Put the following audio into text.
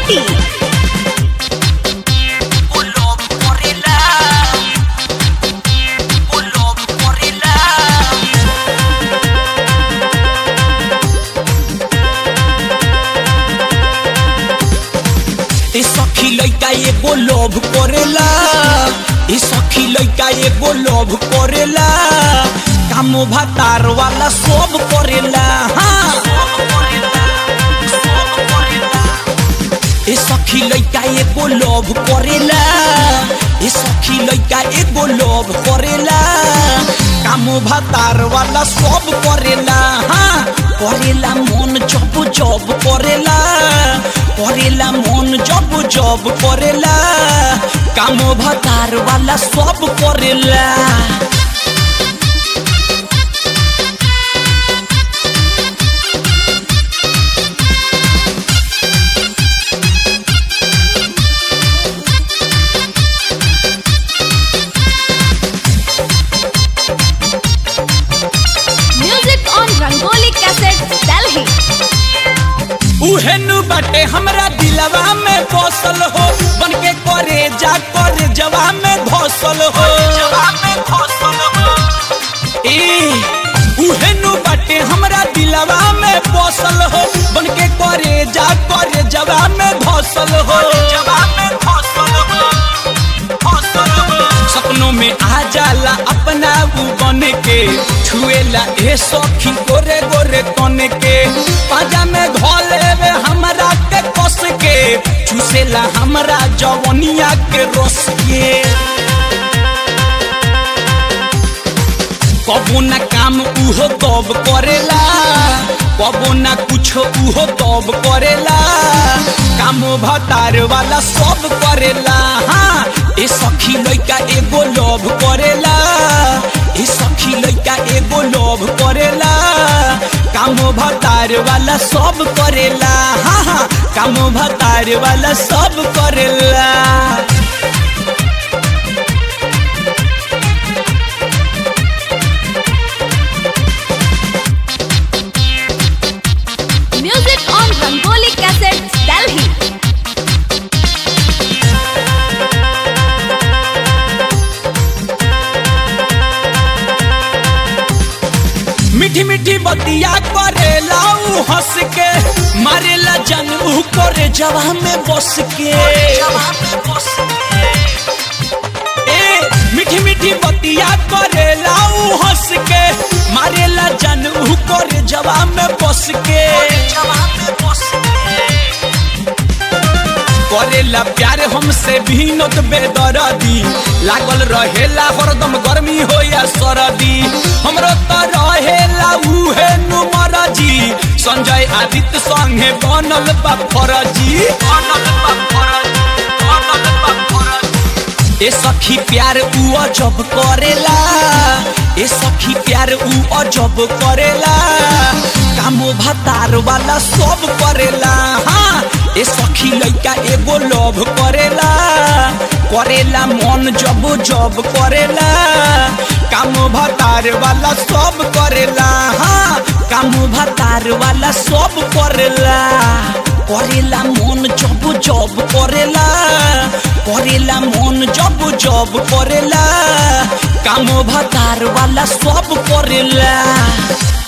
Patti. Bulog Gorilla. Bulog Gorilla. ए सखी लइका एगो लोभ करेला ए सखी लइका एगो लोभ करेला कामो भातार वाला सब करेला हाँ ए सखी लइका एगो लोभ करेला ए सखी लइका एगो लोभ करेला कामो भातार वाला सब करेला हाँ करेला मन जब जब करेला करेला मन जब जब करेला कामो भातार वाला सब करेला Music on Rangoli Cassette, Delhi. उहेनु बाटे हमरा दिलवा में बसल हो बन के करे जा करे जवा में घोसल हो जवा में घोसल हो ए उहेनु बाटे हमरा दिलवा में बसल हो बन के करे जा करे जवा में घोसल हो जवा में घोसल हो घोसल हो सपनों में आ जाला अपना ऊ बन के छुएला ए सखी गोरे गोरे तन के पाजा में घोले वे हमरा के कस के चूसेला हमरा जवनिया के रस के कबो ना काम उहो तब करेला कबो ना कुछ उहो तब करेला काम भतार वाला सब करेला हाँ ए सखी लइका एगो लोभ करेला ए सखी लइका एगो लोभ करेला काम भतार वाला सब करेला हाँ हाँ काम भतार वाला सब करेला Music on Rangoli Cassette, Delhi. मीठी मीठी बतिया करेला ऊ हंस के मारेला जन ऊ करे जवा में बस के ए मीठी मीठी बतिया करेला ऊ हंस के मारेला जन ऊ करे जवा में बस के करेला प्यार हमसे भीनत बेदरदी लागल रहेला हरदम गर्मी हो या सरदी हमरो त रहेला उहे नुमर जी संजय आदित्य संगे बनल बा फरजी बनल बा फरजी बनल बा फरजी ए सखी प्यार ऊ अजब करेला ए सखी प्यार ऊ अजब करेला कामो भतार वाला सब करेला हाँ ए सखी लइका एगो लोभ करेला करेला मन जब जब करेला काम भतार वाला सब करेला हाँ काम भतार वाला सब करेला करेला मन जब जब करेला करेला मन जब जब करेला काम भतार वाला सब करेला